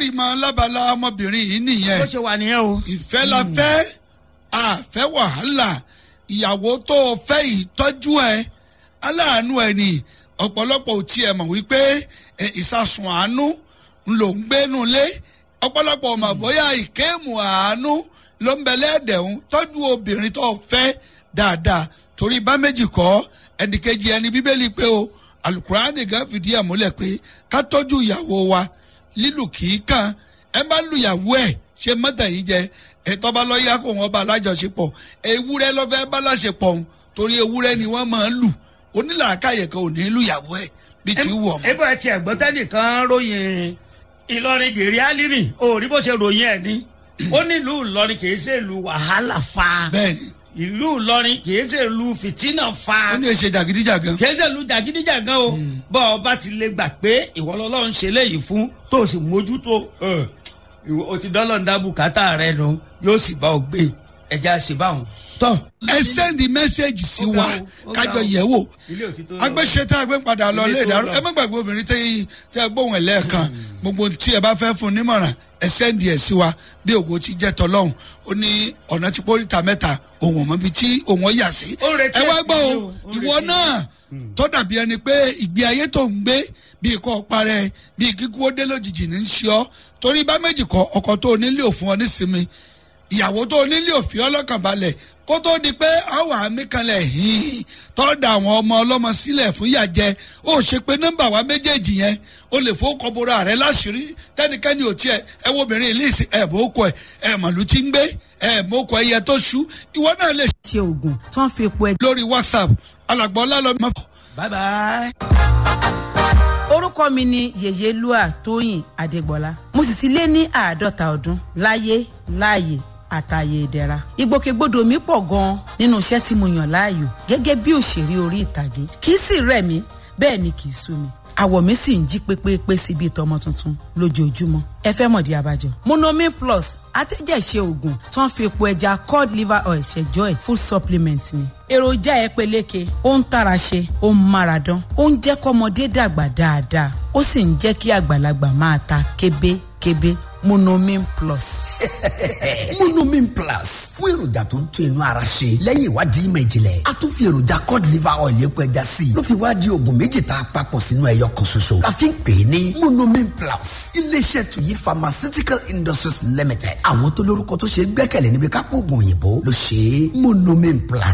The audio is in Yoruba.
rí mọ lábala ọmọbìnrin yìí nìyẹn bó ṣe wà nìyẹn o. ìfẹ́ la fẹ́ àfẹ́ wàhálà ìyàwó tó o fẹ́ ìtọ́jú ẹ aláàánú ẹ ní ọ̀pọ̀lọpọ̀ ò tiẹ̀ mọ̀ wípé ẹ, ìsasùn àánú ń lò ń gbénu lé ọ̀pọ̀lọpọ̀ ò mọ̀ bóyá ìkéèmù àánú ló ń bẹ lẹ́ẹ̀dẹ̀hún tọ́jú obìnrin tó o fẹ́ dáadáa torí bá méjì kọ́ ẹnìkejì ẹni bíbélì pé o alukurani gan fìdí ẹ̀ múlẹ̀ pé ká tọ́jú ìyàwó wa lílù kì í kàn ẹ bá lu ìyàwó ẹ̀ ṣe mọ́tà yìí jẹ ẹ̀tọ́ bá lọ yá kó wọn bá alájọṣepọ̀ ewúrẹ́ lọ́fẹ́ bá láṣepọ̀ òun torí ewúrẹ́ ni wọ́n máa ń lù onílàákàyè kan ò ní lù ìyàwó ẹ̀ bí ti wù ọmọ. ebo ẹ tiẹ̀ gbọ́ tẹ́nìkan ròyìn ìlọrin gèrè álírì o rí bó ṣe ròyìn ẹ̀ ní. ó nílùú ìlọrin kì í ṣe ìlú wàhálà fa bẹ́ẹ̀ni ìlú ìlọrin kì í ṣe ìlú fìtínà fa ó ní èsè jàgídíjàgan kì í ṣe ìlú jàgídíjàgan o bọ́ ọ bá ti lè gbà pé ìwọ lọ́lọ́run ṣe léyìí fún tó o sì mójútó ẹ, ìwọ- o ti dọ́lọ́ ń dá bùkátà rẹ nu yóò sì bá ọ gbé ẹja ṣe báwọn tọ́. ẹ sẹ́ndì mẹ́sẹ̀gì sí Ó ga wa o, ó ga kájọ o. yẹ̀ wò ilé òtítọ́ agbésẹ́tà agbé padà lọ Ilé lé tó ìdárò lọ. ẹ má gbàgbé obìnrin tẹ́ tẹ́ gbóhùn ẹ̀ lẹ́ẹ̀kan gbogbo tí ẹ bá fẹ́ fún nímọ̀ràn ẹ sẹ́ndì ẹ̀ sí wa bí ògo ti jẹ́ tọ́lọ́hún ó ní ọ̀nà tí póríta mẹ́ta òun ọ̀mọ́ bíi tí òun ọ̀ yà sí. Ó ń retí ẹ wá èsì gbọ́ o yìí o, ó ń ìwọ retí náà tó dàbí ẹni pé ìgbé ayé tó ń gbé bíi kọ́ parẹ́ bíi kíkú ó dé lójijì ní í ṣe ọ́ torí bá méjì kọ ọkọ̀ tó nílé òfin ọ nísinmi ìyàwó tó nílé òfin ọlọ́kàn balẹ̀ kó tó di pé àwọn àmì kanlẹ̀ hìn tọ́da àwọn ọmọ ọlọ́mọ sílẹ̀ fún ìyàjẹ́ ó ṣe pé nọ́mbà wa méjèèjì yẹn ó lè fowókọ bora rẹ láṣìírí tẹ́nikẹ́ni ò tiẹ̀ ẹ wo obìnrin ìlú ìsìn ẹ̀ bó kọ ẹ̀ ẹ̀ màlúù tí ń gbé ẹ̀ mọ́ kọ ẹyẹ tó ṣú ìwọ náà lè ṣe oògùn tó ń fi epo ẹja. lórí whatsapp alàgbọ́ ọlálọ́mọ. bye bye. orúkọ mi ni yèyélúà tóyìn adégbọlá mo sì ti lé ní àádọ́ta ọdún láyé láàyè àtàyè ìdẹ̀ra ìgbòkègbodò mi pọ̀ gan-an nínú iṣẹ́ tí mo yàn láàyò gẹ́gẹ́ bí òṣèré orí ìtàgé kì í sì rẹ̀ mí bẹ́ẹ̀ ni kì í sú mi àwọ̀ mi sì ń jí pépépé sí bíi tọmọ tuntun lójoojúmọ́ ẹ fẹ́ mọ̀dí abájọ. monomin plus atẹ́jẹ̀ṣe oògùn tó ń fi epo ẹja cod liver oil ṣẹjọ́ ẹ̀ full supplement ni. èròjà ẹ peléke ó ń tara ṣe ó ń mára dán ó ń jẹ́ kọ́mọdé dàgbà dáadáa ó sì ń jẹ́ kí àgbàlagbà máa ta kébékébé monomin plus. monomin plus fún èròjà tó ń tún inú ara ṣe lẹ́yìn ìwádìí ìmọ̀ ìjìnlẹ̀ a tún fi èròjà cod liver oil epo ẹja sí i ló fi wá di oògùn méjì tá a papọ̀ sínú ẹyọ kan ṣoṣo la fi ń pè é ní monomin plus iléeṣẹ́ tuyi pharmaceutical industries limited àwọn tó lórúkọ tó ṣe é gbẹ́kẹ̀lé níbi kápò oògùn òyìnbó ló ṣe é monomin plus.